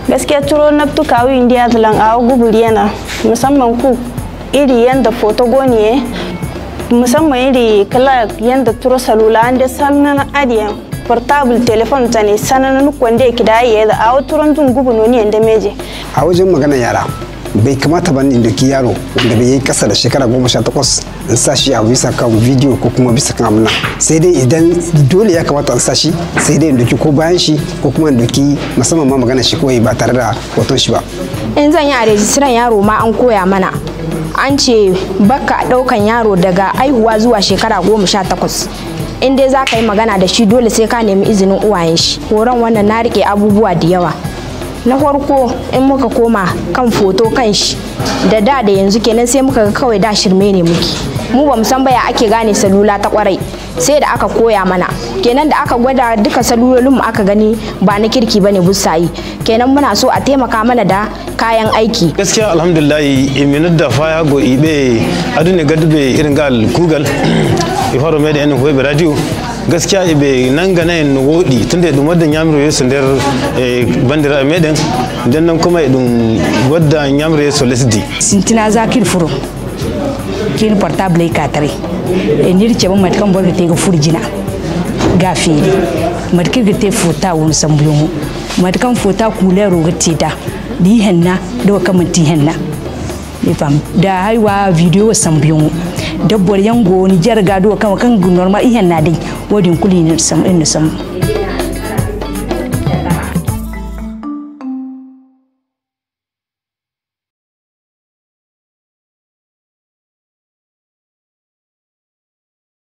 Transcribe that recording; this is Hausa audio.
gaskiya turo na tuka wi indiya zalan a guburi yana musamman ku iri yanda foto goniye musamman iri kala yanda turo salula ande sanan adiyan portable telephone tane sanan kwande kida yeda a turon tun gubu noni yanda meje a wajen magana yara bai kamata ba in doki yaro wanda bai yi kasa da shekara goma sha takwas in sa shi a bisa kan bidiyo ko kuma bisa kan amina sai dai idan dole ya kamata in sa shi sai dai in doki ko bayan shi ko kuma in doki musamman ma magana shi kawai ba tare da hoton shi ba in zan yi a rejistiran yaro ma an koya mana an ce baka daukan yaro daga aihuwa zuwa shekara goma sha takwas in dai za ka yi magana da shi dole sai ka nemi izinin uwayen shi horon wannan na rike abubuwa da yawa na farko in muka koma kan foto kan shi da da da yanzu kenan sai muka ga kawai da shirme ne muke mu ba san baya ake gane salula ta kwarai sai da aka koya mana kenan da aka gwada duka salulolin mu aka gani ba na kirki bane busayi kenan muna so a taimaka mana da kayan aiki gaskiya alhamdulillah iminar da faya go ibe adune gadbe irin gal kugal ifaro me da yanin hoye radio gaskiya ibe nan ga nan wodi tunda dum wadda nyamiro yeso nder bandira meden den nan kuma dum wadda nyamiro yeso lesdi sintina zakir furo kin portable ka tare e nir ce ban matkan borga te ga furjina ga fere matkir ga te fota won sambuyo matkan fota kulero ga te da di henna do kamanti henna ne fam da haiwa video sambuyo dabbor yango ni jarga do kan kan normal ihan na dai wadin kuli ne sam in sam